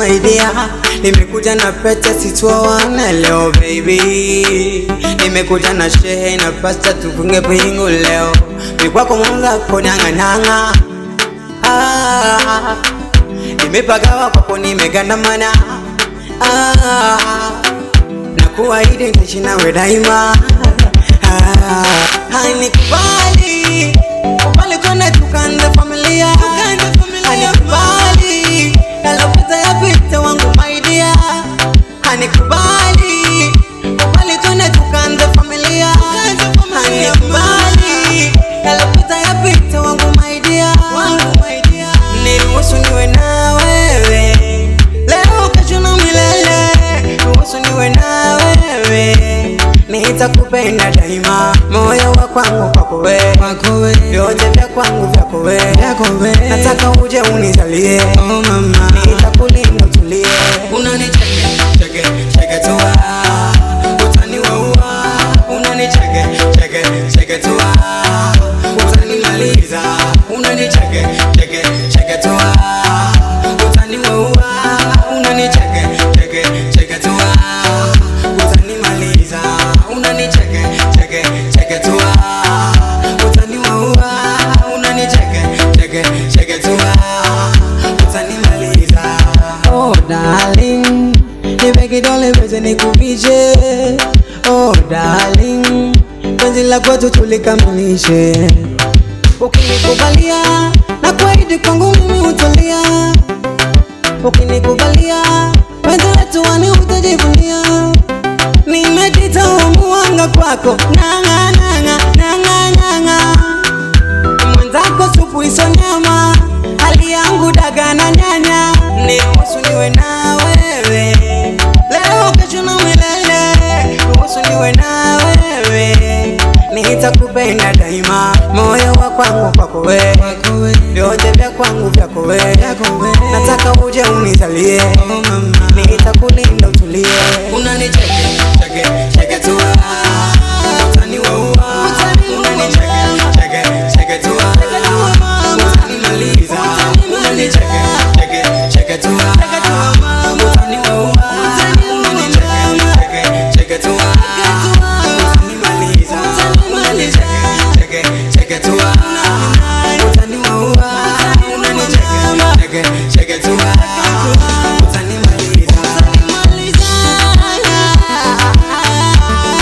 my dear, nimekuja na pete sitwawana leo baby, nimekuja na shehe na pasta tufunge pingu leo, mikwako mwenzako nang'anang'a ah, nimepagawa kwako nimegandamana ah, na kuahidi nitaishi nawe daima ah, hanikubali kubali kwenda tukanze familia hanikubali yalopita yapita wangu maidia hanikubali kubali kwenda tukanze familia hanikubali yalopita yapita wangu maidia niruhusu niwe na wewe leo kesho na milele ruhusu niwe na wewe nitakupenda daima moyo wa kwangu kwako wewe vyote vya kwangu vyako wewe nataka uje unizalie oh mama nitakulinda utulie unanicheke cheke cheke tu ah, utaniwaua unanicheke cheke cheke tu ah, utanimaliza unanicheke cheke cheke tu ah, utaniwaua unanicheke cheke cheke tu ah, utanimaliza unanicheke cheke cheke tu ah, utaniwaua unanicheke cheke cheke tu ah, utanimaliza oh darling nipe kidole pete nikuvishe oh darling penzi la kwetu tulikamilishe ukinikubalia na kuahidi kwangu mimi utulia ukinikubalia penzi letu wani utajivunia nimejita umuanga kwako nanga nanga nanga nanga mwenzako supu iso nyama hali yangu daga na nyanya niruhusu niwe na wewe leo kesho na milele ruhusu niwe na wewe nitakupenda daima moyo wa kwangu kwako wewe vyote vya kwangu vyako wewe nataka uje unizalie nitakulinda utulie unanicheke cheke cheke tu ah, utaniwaua unanicheke cheke cheke tu ah, utanimaliza unanicheke cheke cheke tu ah, utaniwaua unanicheke cheke cheke tu ah, utanimaliza unanicheke cheke cheke tu ah, utaniwaua unanicheke cheke cheke tu ah, utanimaliza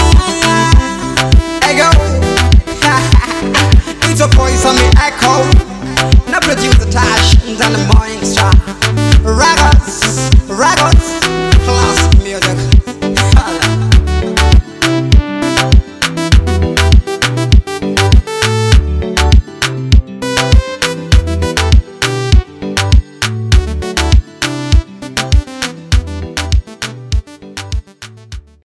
Hey go. it's a voice on me echo.